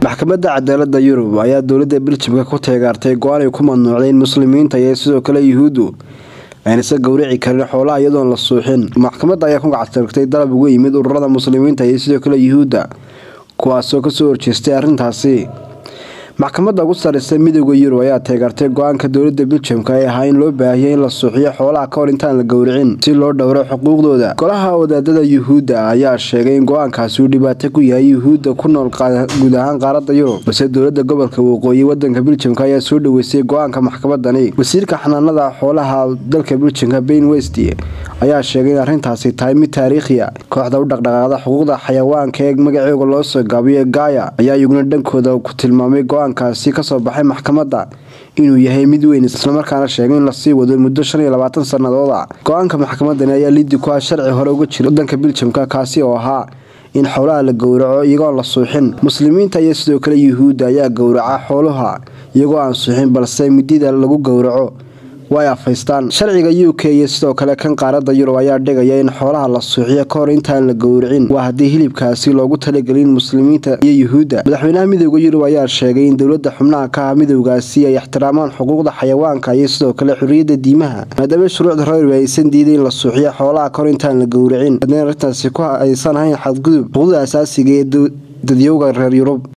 maxkamadda cadaalada yurub ayaa dowladda beljimka ku teegaartay go-aan ay ku mamnuucday in muslimiinta iyo sidoo kale yuhuuddu aynasa gowrici karin xoolaha iyadoon la suuxin maxkamadda ayaa ku gacataragtay dalab uga yimid ururada muslimiinta iyo sidoo kale yuhuudda kuwaasoo kasoo horjeestay arrintaasi maxkamadda ugu sareysa midooda yurub ayaa teegaartay go-aanka dowlada beljamka ee ahaa in loo baahiyay in la suuxiyo xoolaha kahor intaan la gowricin si loo dhowro xuquuqdooda golaha wadaadada yuhuudda ayaa sheegay in go-aankaasi uu dhibaato ku yahay yuhuudda ku nool guud ahaan qaarada yurub balse dowlada gobolka waqooyi wadanka beljamka ayaa soo dhaweysay go-aanka maxkamadani wasiirka xanaanada xoolaha dalka beljamka bain west ayaa sheegay in arrintaasi tahay mid taariikhiya kooxda u dhaqdhaqaaqda xuquuqda xayawaanka ee magaceega loo soo gaabiyo gaaya ayaa iyaguna dhankooda ku tilmaamay go-aankaasi kasoo baxay maxkamadda inuu yahay mid weyn islamarkaana sheegay in lasii wado muddo shan iyo labaatan sanadooda go-aanka maxkamadani ayaa liddi ku ah sharci hore uga jira wadanka beljamka kaasi oo ahaa in xoolaha la gowraco iyagoon la suuxin muslimiinta iyo sidoo kale yuhuudda ayaa gowraca xoolaha iyagoo aan suuxin balse midida lagu gowraco way afaystaan sharciga u k iyo sidoo kale kan qaarada yurub ayaa dhigaya in xoolaha la suuxiyo kahor intaan la gowricin waa haddii hilibkaasi loogu talagelin muslimiinta iyo yuhuudda madaxweynaha midooda yurub ayaa sheegay in dowlada xubnaha ka ah midowgaasi ay ixtiraamaan xuquuqda xayawaanka iyo sidoo kale xuriyadda diimaha maadaama shuruucda reerwe aysan diiday in la suuxiyo xoolaha kahor intaan la gowricin haddana arrintaasi ku aysan ahayn xadgudub xuquuqda asaasiga ee dadyowga reer yurub